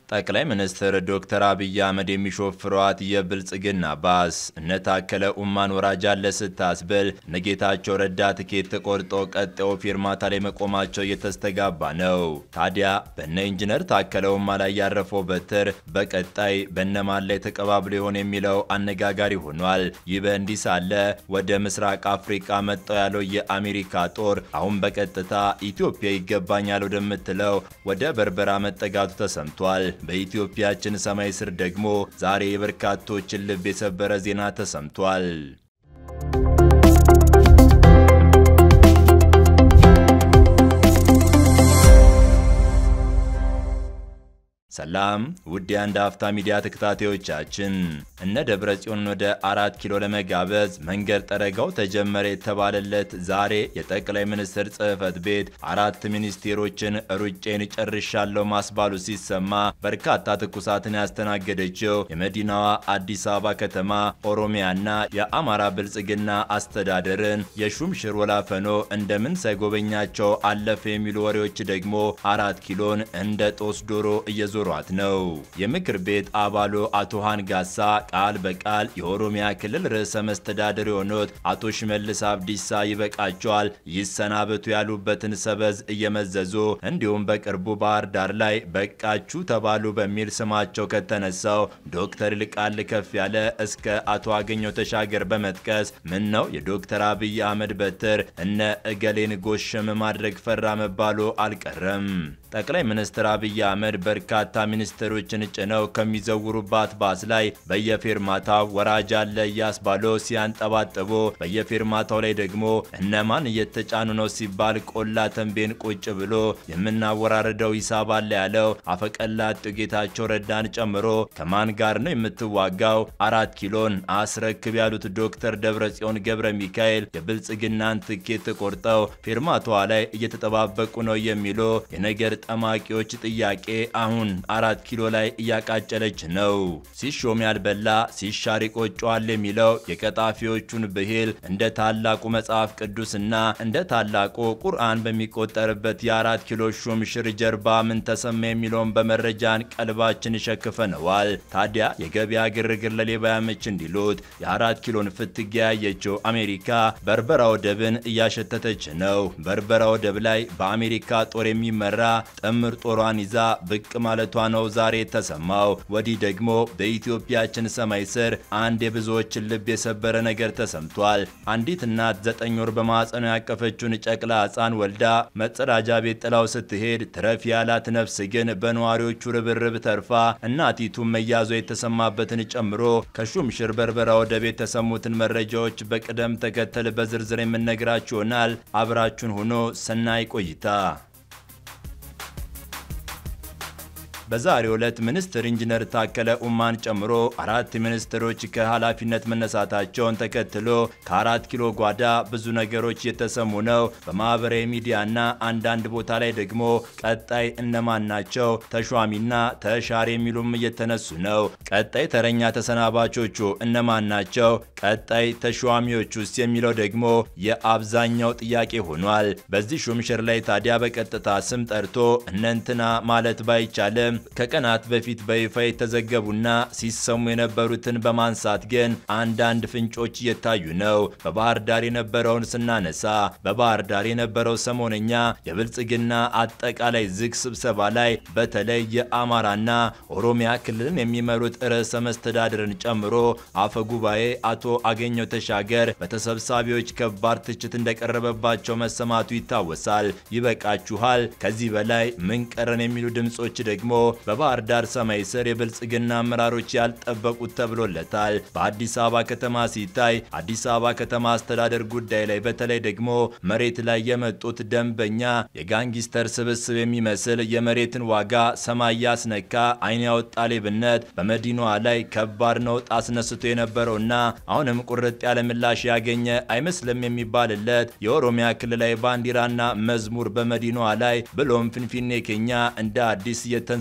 ጠቅላይ ሚኒስትር ዶክተር አብይ አህመድ የሚሾፍሯት የብልጽግና ባስ እነ ታከለ ኡማን ወራጅ አለ ስታስብል እነ ጌታቸው ረዳ ትኬት ተቆርጦ ቀጣዩ ፊርማታ ላይ መቆማቸው እየተስተጋባ ነው። ታዲያ በነ ኢንጂነር ታከለ ኡማ ላይ ያረፈው በትር በቀጣይ በነማን ላይ ተቀባብሎ ይሆን የሚለው አነጋጋሪ ሆኗል። ይህ በእንዲህ ሳለ ወደ ምስራቅ አፍሪካ መጣው ያለው የአሜሪካ ጦር አሁን በቀጥታ ኢትዮጵያ ይገባኛል ወደምትለው ወደ በርበራ መጠጋቱ ተሰምቷል። በኢትዮጵያችን ሰማይ ስር ደግሞ ዛሬ የበርካቶችን ልብ የሰበረ ዜና ተሰምቷል። ሰላም ውድ የአንድ አፍታ ሚዲያ ተከታታዮቻችን፣ እነ ደብረ ጽዮን ወደ አራት ኪሎ ለመጋበዝ መንገድ ጠረጋው ተጀመረ የተባለለት ዛሬ የጠቅላይ ሚኒስትር ጽሕፈት ቤት አራት ሚኒስቴሮችን ሩጬን ጨርሻለሁ ማስባሉ ሲሰማ በርካታ ትኩሳትን ያስተናገደችው የመዲናዋ አዲስ አበባ ከተማ ኦሮሚያና የአማራ ብልጽግና አስተዳደርን የሹምሽር ወላፈኖ እንደምን ሳይጎበኛቸው አለፈ የሚሉ ወሬዎች ደግሞ አራት ኪሎን እንደ ጦስ ዶሮ እየዞ ሯት ነው። የምክር ቤት አባሉ አቶ ሃንጋሳ ቃል በቃል የኦሮሚያ ክልል ርዕሰ መስተዳድር የሆኑት አቶ ሽመልስ አብዲሳ ይበቃቸዋል ይሰናበቱ ያሉበትን ሰበዝ እየመዘዙ እንዲሁም በቅርቡ ባህር ዳር ላይ በቃችሁ ተባሉ በሚል ስማቸው ከተነሳው ዶክተር ይልቃል ከፍ ያለ እስከ አቶ አገኘው ተሻገር በመጥቀስ ምን ነው የዶክተር አብይ አህመድ በትር እነ እገሌን ጎሸም ማድረግ ፈራ መባሉ አልቀረም። ጠቅላይ ሚኒስትር አብይ አህመድ በርካታ ሚኒስትሮችን ጭነው ከሚዘውሩባት ባስ ላይ በየፌርማታው ወራጅ አለ እያስባሉ ሲያንጠባጥቡ በየፌርማታው ላይ ደግሞ እነማን እየተጫኑ ነው ሲባል ቆላ ተንቤን ቁጭ ብሎ የምናወራርደው ሂሳብ አለ ያለው አፈቀላጤው ጌታቸው ረዳን ጨምሮ ከማን ጋር ነው የምትዋጋው? አራት ኪሎን አስረክብ ያሉት ዶክተር ደብረጽዮን ገብረ ሚካኤል የብልጽግናን ትኬት ቆርጠው ፌርማታዋ ላይ እየተጠባበቁ ነው የሚሉ የነገር ጠማቂዎች ጥያቄ አሁን አራት ኪሎ ላይ እያቃጨለች ነው። ሲሾም ያልበላ ሲሻር ይቆጨዋል የሚለው የቀጣፊዎቹን ብሂል እንደ ታላቁ መጽሐፍ ቅዱስና እንደ ታላቁ ቁርአን በሚቆጠርበት የአራት ኪሎ ሹምሽር ጀርባ ምን ተሰማ የሚለውን በመረጃን ቀልባችን ሸክፈነዋል። ታዲያ የገበያ ግርግር ለሌባ ያመች እንዲሉት የአራት ኪሎን ፍትጊያ ያየችው አሜሪካ በርበራ ወደብን እያሸተተች ነው። በርበራ ወደብ ላይ በአሜሪካ ጦር የሚመራ ጥምር ጦሯን ይዛ ብቅ ማለቷ ነው ዛሬ የተሰማው። ወዲህ ደግሞ በኢትዮጵያችን ሰማይ ስር አንድ የብዙዎችን ልብ የሰበረ ነገር ተሰምቷል። አንዲት እናት ዘጠኝ ወር በማዕፀኗ ያቀፈችውን ጨቅላ ሕፃን ወልዳ መጸዳጃ ቤት ጥላው ስትሄድ ትረፍ ያላት ነፍስ ግን በነዋሪዎቹ ርብርብ ተርፋ እናቲቱ መያዟ የተሰማበትን ጨምሮ ከሹምሽር በርበራ ወደብ የተሰሙትን መረጃዎች በቅደም ተከተል በዝርዝር የምነግራችሁ ይሆናል። አብራችሁን ሆኖ ሰናይ ቆይታ። በዛሬው ዕለት ሚኒስትር ኢንጂነር ታከለ ኡማን ጨምሮ አራት ሚኒስትሮች ከኃላፊነት መነሳታቸውን ተከትሎ ከአራት ኪሎ ጓዳ ብዙ ነገሮች የተሰሙ ነው። በማህበራዊ ሚዲያና አንዳንድ ቦታ ላይ ደግሞ ቀጣይ እነማን ናቸው ተሿሚና ተሻሪ የሚሉም እየተነሱ ነው። ቀጣይ ተረኛ ተሰናባቾቹ እነማን ናቸው? ቀጣይ ተሿሚዎች ውስጥ የሚለው ደግሞ የአብዛኛው ጥያቄ ሆኗል። በዚህ ሹምሽር ላይ ታዲያ በቀጥታ ስም ጠርቶ እነንትና ማለት ባይቻልም ከቀናት በፊት በይፋ የተዘገቡና ሲሰሙ የነበሩትን በማንሳት ግን አንዳንድ ፍንጮች እየታዩ ነው። በባህር ዳር የነበረውን ስናነሳ በባህር ዳር የነበረው ሰሞነኛ የብልጽግና አጠቃላይ ዝግ ስብሰባ ላይ በተለይ የአማራና ኦሮሚያ ክልልን የሚመሩት ርዕሰ መስተዳድርን ጨምሮ አፈ ጉባኤ አቶ አገኘው ተሻገር በተሰብሳቢዎች ከባድ ትችት እንደቀረበባቸው መሰማቱ ይታወሳል። ይበቃችኋል፣ ከዚህ በላይ ምን ቀረን የሚሉ ድምጾች ደግሞ በባህር ዳር ሰማይ ስር የብልጽግና አመራሮች ያልጠበቁት ተብሎለታል። በአዲስ አበባ ከተማ ሲታይ አዲስ አበባ ከተማ አስተዳደር ጉዳይ ላይ በተለይ ደግሞ መሬት ላይ የመጡት ደንበኛ የጋንጊስተር ስብስብ የሚመስል የመሬትን ዋጋ ሰማይ ያስነካ ዓይን ያወጣ ሌብነት በመዲናዋ ላይ ከባድ ነውጥ አስነስቶ የነበረውና አሁንም ቁርጥ ያለ ምላሽ ያገኘ አይመስልም የሚባልለት የኦሮሚያ ክልላዊ ባንዲራና መዝሙር በመዲናዋ ላይ ብሎም ፍንፊኔ ኬኛ እንደ አዲስ የተንሰራ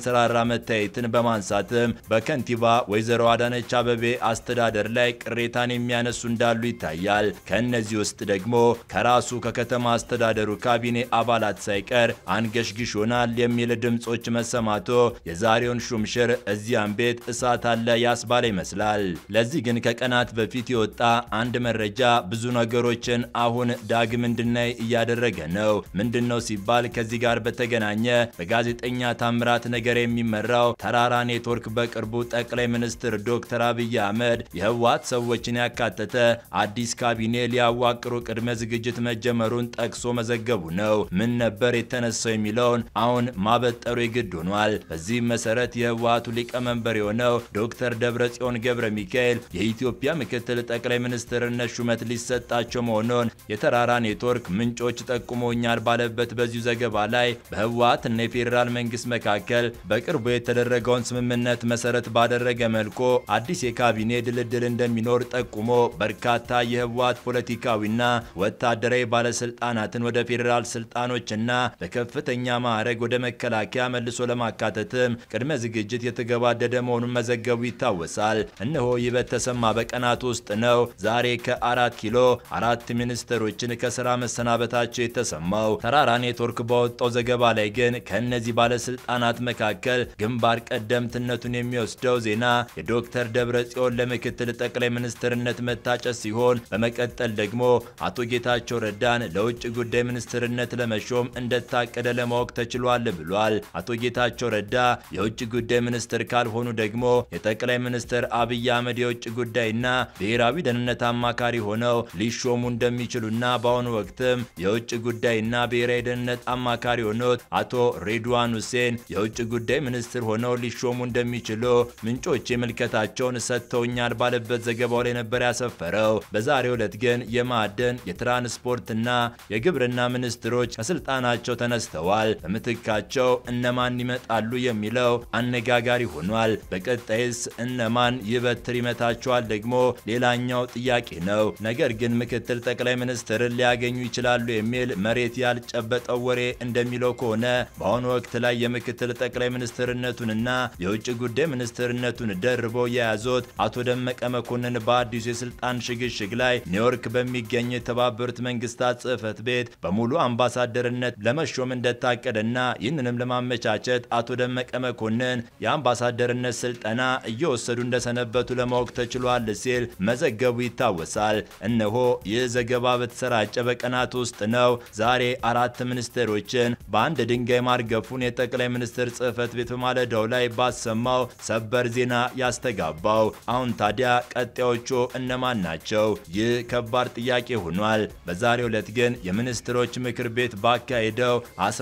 ሲያንሰራራ መታየትን በማንሳትም በከንቲባ ወይዘሮ አዳነች አበቤ አስተዳደር ላይ ቅሬታን የሚያነሱ እንዳሉ ይታያል። ከእነዚህ ውስጥ ደግሞ ከራሱ ከከተማ አስተዳደሩ ካቢኔ አባላት ሳይቀር አንገሽግሾናል የሚል ድምጾች መሰማቶ የዛሬውን ሹምሽር እዚያም ቤት እሳት አለ ያስባለ ይመስላል። ለዚህ ግን ከቀናት በፊት የወጣ አንድ መረጃ ብዙ ነገሮችን አሁን ዳግም እንድናይ እያደረገ ነው። ምንድን ነው ሲባል ከዚህ ጋር በተገናኘ በጋዜጠኛ ታምራት ነገር የሚመራው ተራራ ኔትወርክ በቅርቡ ጠቅላይ ሚኒስትር ዶክተር አብይ አህመድ የህወሓት ሰዎችን ያካተተ አዲስ ካቢኔ ሊያዋቅሩ ቅድመ ዝግጅት መጀመሩን ጠቅሶ መዘገቡ ነው። ምን ነበር የተነሳው የሚለውን አሁን ማበጠሩ የግድ ሆኗል። በዚህም መሰረት የህወሓቱ ሊቀመንበር የሆነው ዶክተር ደብረጽዮን ገብረ ሚካኤል የኢትዮጵያ ምክትል ጠቅላይ ሚኒስትርነት ሹመት ሊሰጣቸው መሆኑን የተራራ ኔትወርክ ምንጮች ጠቁሞኛል ባለበት በዚሁ ዘገባ ላይ በህወሓት እና የፌዴራል መንግስት መካከል በቅርቡ የተደረገውን ስምምነት መሰረት ባደረገ መልኩ አዲስ የካቢኔ ድልድል እንደሚኖር ጠቁሞ በርካታ የህወሓት ፖለቲካዊና ወታደራዊ ባለስልጣናትን ወደ ፌዴራል ስልጣኖችና በከፍተኛ ማዕረግ ወደ መከላከያ መልሶ ለማካተትም ቅድመ ዝግጅት የተገባደደ መሆኑን መዘገቡ ይታወሳል። እነሆ ይህ በተሰማ በቀናት ውስጥ ነው ዛሬ ከአራት ኪሎ አራት ሚኒስትሮችን ከስራ መሰናበታቸው የተሰማው። ተራራ ኔትወርክ ባወጣው ዘገባ ላይ ግን ከእነዚህ ባለስልጣናት መካከል ግንባር ቀደምትነቱን የሚወስደው ዜና የዶክተር ደብረ ጽዮን ለምክትል ጠቅላይ ሚኒስትርነት መታጨት ሲሆን በመቀጠል ደግሞ አቶ ጌታቸው ረዳን ለውጭ ጉዳይ ሚኒስትርነት ለመሾም እንደታቀደ ለማወቅ ተችሏል ብሏል። አቶ ጌታቸው ረዳ የውጭ ጉዳይ ሚኒስትር ካልሆኑ ደግሞ የጠቅላይ ሚኒስትር አብይ አህመድ የውጭ ጉዳይና ብሔራዊ ደህንነት አማካሪ ሆነው ሊሾሙ እንደሚችሉና በአሁኑ ወቅትም የውጭ ጉዳይና ብሔራዊ ደህንነት አማካሪ ሆኖት አቶ ሬድዋን ሁሴን የውጭ ጉዳይ ሚኒስትር ሆነው ሊሾሙ እንደሚችሉ ምንጮች ምልከታቸውን ሰጥተውኛል ባለበት ዘገባው ላይ ነበር ያሰፈረው። በዛሬው ዕለት ግን የማዕድን የትራንስፖርትና የግብርና ሚኒስትሮች ከስልጣናቸው ተነስተዋል። በምትካቸው እነማን ይመጣሉ የሚለው አነጋጋሪ ሆኗል። በቀጣይስ እነማን ይበትር ይመታቸዋል ደግሞ ሌላኛው ጥያቄ ነው። ነገር ግን ምክትል ጠቅላይ ሚኒስትርን ሊያገኙ ይችላሉ የሚል መሬት ያልጨበጠው ወሬ እንደሚለው ከሆነ በአሁኑ ወቅት ላይ የምክትል ጠቅላይ ሚኒስትርነቱንና የውጭ ጉዳይ ሚኒስትርነቱን ደርበው የያዙት አቶ ደመቀ መኮንን በአዲሱ የስልጣን ሽግሽግ ላይ ኒውዮርክ በሚገኝ የተባበሩት መንግስታት ጽህፈት ቤት በሙሉ አምባሳደርነት ለመሾም እንደታቀደና ይህንንም ለማመቻቸት አቶ ደመቀ መኮንን የአምባሳደርነት ስልጠና እየወሰዱ እንደሰነበቱ ለማወቅ ተችሏል ሲል መዘገቡ ይታወሳል። እነሆ ይህ ዘገባ በተሰራጨ በቀናት ውስጥ ነው ዛሬ አራት ሚኒስትሮችን በአንድ ድንጋይ ማርገፉን የጠቅላይ ሚኒስትር ጽህፈት ቤት በማለዳው ላይ ባሰማው ሰበር ዜና ያስተጋባው። አሁን ታዲያ ቀጣዮቹ እነማን ናቸው? ይህ ከባድ ጥያቄ ሆኗል። በዛሬው ዕለት ግን የሚኒስትሮች ምክር ቤት ባካሄደው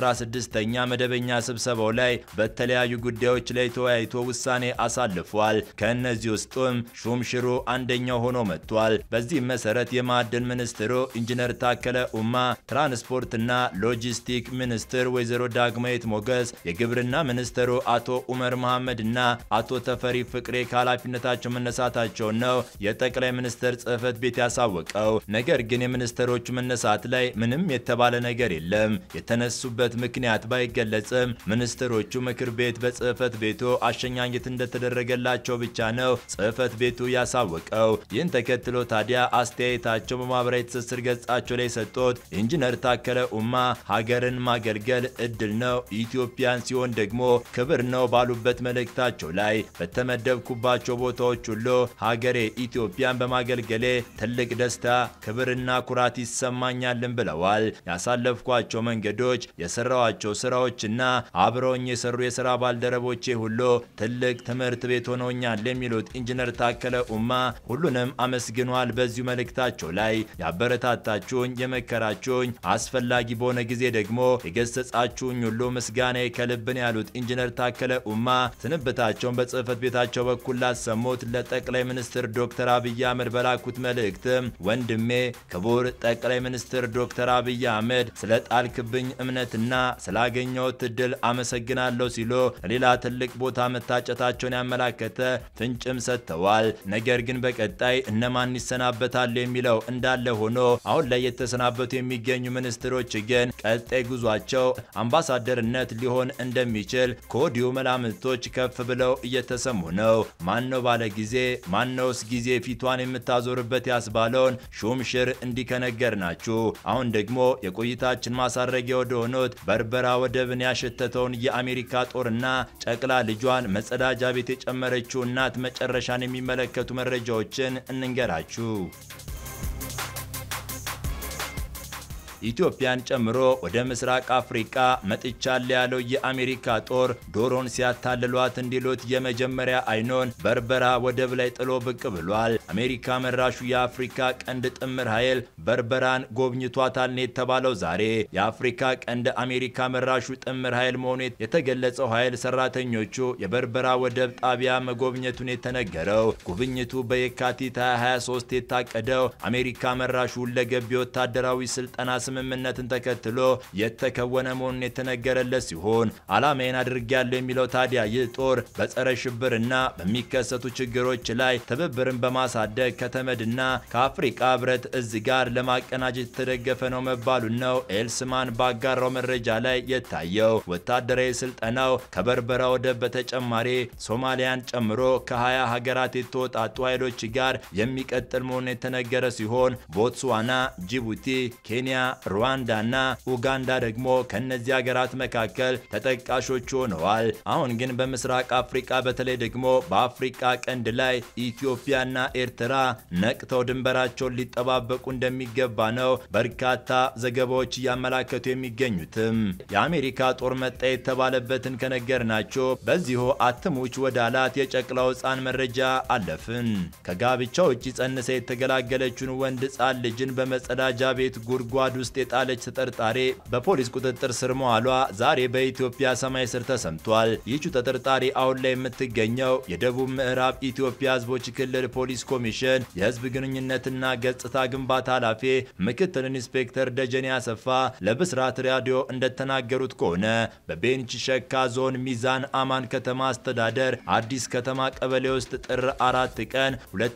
16ኛ መደበኛ ስብሰባው ላይ በተለያዩ ጉዳዮች ላይ ተወያይቶ ውሳኔ አሳልፏል። ከእነዚህ ውስጡም ሹምሽሩ አንደኛው ሆኖ መጥቷል። በዚህም መሰረት የማዕድን ሚኒስትሩ ኢንጂነር ታከለ ኡማ፣ ትራንስፖርትና ሎጂስቲክ ሚኒስትር ወይዘሮ ዳግማዊት ሞገስ፣ የግብርና ሚኒስትሩ አቶ ኡመር መሐመድ እና አቶ ተፈሪ ፍቅሬ ከኃላፊነታቸው መነሳታቸውን ነው የጠቅላይ ሚኒስትር ጽህፈት ቤት ያሳወቀው። ነገር ግን የሚኒስትሮቹ መነሳት ላይ ምንም የተባለ ነገር የለም። የተነሱበት ምክንያት ባይገለጽም ሚኒስትሮቹ ምክር ቤት በጽህፈት ቤቱ አሸኛኘት እንደተደረገላቸው ብቻ ነው ጽህፈት ቤቱ ያሳወቀው። ይህን ተከትሎ ታዲያ አስተያየታቸው በማህበራዊ ትስስር ገጻቸው ላይ የሰጡት ኢንጂነር ታከለ ኡማ ሀገርን ማገልገል እድል ነው፣ ኢትዮጵያን ሲሆን ደግሞ ክብር ነው ባሉበት መልእክታቸው ላይ በተመደብኩባቸው ቦታዎች ሁሉ ሀገሬ ኢትዮጵያን በማገልገሌ ትልቅ ደስታ፣ ክብርና ኩራት ይሰማኛልን ብለዋል። ያሳለፍኳቸው መንገዶች፣ የሰራዋቸው ስራዎችና አብረውኝ የሰሩ የስራ ባልደረቦቼ ሁሉ ትልቅ ትምህርት ቤት ሆነውኛል የሚሉት ኢንጂነር ታከለ ኡማ ሁሉንም አመስግኗል። በዚሁ መልእክታቸው ላይ ያበረታታችሁኝ፣ የመከራችሁኝ፣ አስፈላጊ በሆነ ጊዜ ደግሞ የገሰጻችሁኝ ሁሉ ምስጋና ከልብን ያሉት ኢንጂነር ታከለ ኡማ ስንብታቸውን በጽህፈት ቤታቸው በኩል ላሰሙት ለጠቅላይ ሚኒስትር ዶክተር አብይ አህመድ በላኩት መልእክትም ወንድሜ ክቡር ጠቅላይ ሚኒስትር ዶክተር አብይ አህመድ ስለ ጣልክብኝ እምነትና ስላገኘሁት እድል አመሰግናለሁ ሲሉ ሌላ ትልቅ ቦታ መታጨታቸውን ያመላከተ ፍንጭም ሰጥተዋል። ነገር ግን በቀጣይ እነማን ይሰናበታሉ የሚለው እንዳለ ሆኖ አሁን ላይ የተሰናበቱ የሚገኙ ሚኒስትሮች ግን ቀጣይ ጉዟቸው አምባሳደርነት ሊሆን እንደሚችል ከወዲሁ መላምቶች ከፍ ብለው እየተሰሙ ነው። ማነው ባለ ጊዜ ማነውስ ጊዜ ፊቷን የምታዞርበት ያስባለውን ሹምሽር እንዲከነገር ናችሁ። አሁን ደግሞ የቆይታችን ማሳረጊያ ወደ ሆኖት በርበራ ወደብን ያሸተተውን የአሜሪካ ጦርና ጨቅላ ልጇን መጸዳጃ ቤት የጨመረችው እናት መጨረሻን የሚመለከቱ መረጃዎችን እንንገራችሁ። ኢትዮጵያን ጨምሮ ወደ ምስራቅ አፍሪካ መጥቻለሁ ያለው የአሜሪካ ጦር ዶሮን ሲያታልሏት እንዲሉት የመጀመሪያ አይኖን በርበራ ወደብ ላይ ጥሎ ብቅ ብሏል። አሜሪካ መራሹ የአፍሪካ ቀንድ ጥምር ኃይል በርበራን ጎብኝቷታል ነው የተባለው። ዛሬ የአፍሪካ ቀንድ አሜሪካ መራሹ ጥምር ኃይል መሆኑ የተገለጸው ኃይል ሰራተኞቹ የበርበራ ወደብ ጣቢያ መጎብኘቱን የተነገረው ጉብኝቱ በየካቲት 23 የታቀደው አሜሪካ መራሹ ሁለገብ የወታደራዊ ስልጠና ስምምነትን ተከትሎ የተከወነ መሆኑን የተነገረለት ሲሆን ዓላማዬን አድርጌያለሁ የሚለው ታዲያ ይህ ጦር በጸረ ሽብርና በሚከሰቱ ችግሮች ላይ ትብብርን በማሳደግ ከተመድና ከአፍሪካ ህብረት እዝ ጋር ለማቀናጀት የተደገፈ ነው መባሉን ነው ኤልስማን ባጋራው መረጃ ላይ የታየው። ወታደራዊ ስልጠናው ከበርበራ ወደብ በተጨማሪ ሶማሊያን ጨምሮ ከ20 ሀገራት የተወጣጡ ኃይሎች ጋር የሚቀጥል መሆኑን የተነገረ ሲሆን ቦትስዋና፣ ጅቡቲ፣ ኬንያ ሩዋንዳ እና ኡጋንዳ ደግሞ ከነዚህ ሀገራት መካከል ተጠቃሾች ሆነዋል። አሁን ግን በምስራቅ አፍሪካ በተለይ ደግሞ በአፍሪካ ቀንድ ላይ ኢትዮጵያና ኤርትራ ነቅተው ድንበራቸውን ሊጠባበቁ እንደሚገባ ነው በርካታ ዘገባዎች እያመላከቱ የሚገኙትም። የአሜሪካ ጦር መጣ የተባለበትን ከነገርናቸው በዚሁ አትሙች ወደ አላት የጨቅላው ሕፃን መረጃ አለፍን። ከጋብቻ ውጭ ጸንሳ የተገላገለችውን ወንድ ሕፃን ልጅን በመጸዳጃ ቤት ጉድጓድ ውስጥ የጣለች ተጠርጣሪ በፖሊስ ቁጥጥር ስር መዋሏ ዛሬ በኢትዮጵያ ሰማይ ስር ተሰምቷል። ይህቹ ተጠርጣሪ አሁን ላይ የምትገኘው የደቡብ ምዕራብ ኢትዮጵያ ህዝቦች ክልል ፖሊስ ኮሚሽን የህዝብ ግንኙነትና ገጽታ ግንባታ ኃላፊ ምክትል ኢንስፔክተር ደጀኔ አሰፋ ለብስራት ራዲዮ እንደተናገሩት ከሆነ በቤንች ሸካ ዞን ሚዛን አማን ከተማ አስተዳደር አዲስ ከተማ ቀበሌ ውስጥ ጥር አራት ቀን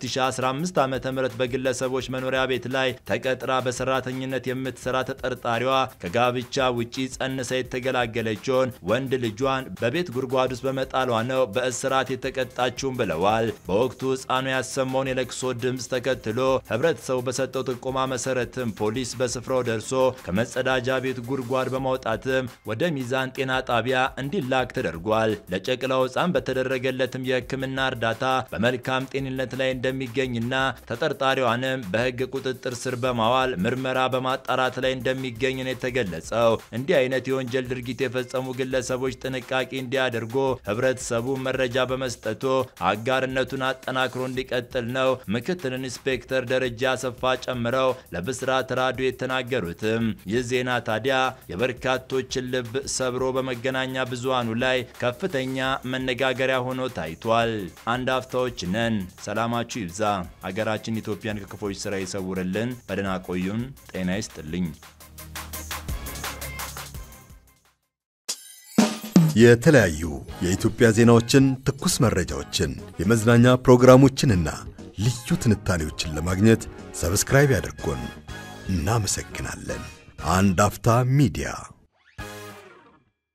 2015 ዓ ም በግለሰቦች መኖሪያ ቤት ላይ ተቀጥራ በሰራተኝነት የምትሰራ ተጠርጣሪዋ ከጋብቻ ውጪ ጸንሳ የተገላገለችውን ወንድ ልጇን በቤት ጉድጓድ ውስጥ በመጣሏ ነው በእስራት የተቀጣችውን ብለዋል። በወቅቱ ህፃኑ ያሰማውን የለቅሶ ድምፅ ተከትሎ ህብረተሰቡ በሰጠው ጥቆማ መሰረትም ፖሊስ በስፍራው ደርሶ ከመጸዳጃ ቤት ጉድጓድ በማውጣትም ወደ ሚዛን ጤና ጣቢያ እንዲላክ ተደርጓል። ለጨቅላው ህፃን በተደረገለትም የህክምና እርዳታ በመልካም ጤንነት ላይ እንደሚገኝና ተጠርጣሪዋንም በህግ ቁጥጥር ስር በማዋል ምርመራ በማጣራት ላይ እንደሚገኝ ነው የተገለጸው። እንዲህ አይነት የወንጀል ድርጊት የፈጸሙ ግለሰቦች ጥንቃቄ እንዲያደርጉ ህብረተሰቡ መረጃ በመስጠቱ አጋርነቱን አጠናክሮ እንዲቀጥል ነው ምክትል ኢንስፔክተር ደረጃ አሰፋ ጨምረው ለብስራት ራዲዮ የተናገሩትም። ይህ ዜና ታዲያ የበርካቶችን ልብ ሰብሮ በመገናኛ ብዙሃኑ ላይ ከፍተኛ መነጋገሪያ ሆኖ ታይቷል። አንድ አፍታዎች ነን። ሰላማችሁ ይብዛ። አገራችን ኢትዮጵያን ከክፎች ስራ ይሰውርልን። በደህና ቆዩን። ጤና ይስጥልኝ። የተለያዩ የኢትዮጵያ ዜናዎችን፣ ትኩስ መረጃዎችን፣ የመዝናኛ ፕሮግራሞችንና ልዩ ትንታኔዎችን ለማግኘት ሰብስክራይብ ያድርጉን። እናመሰግናለን። አንድ አፍታ ሚዲያ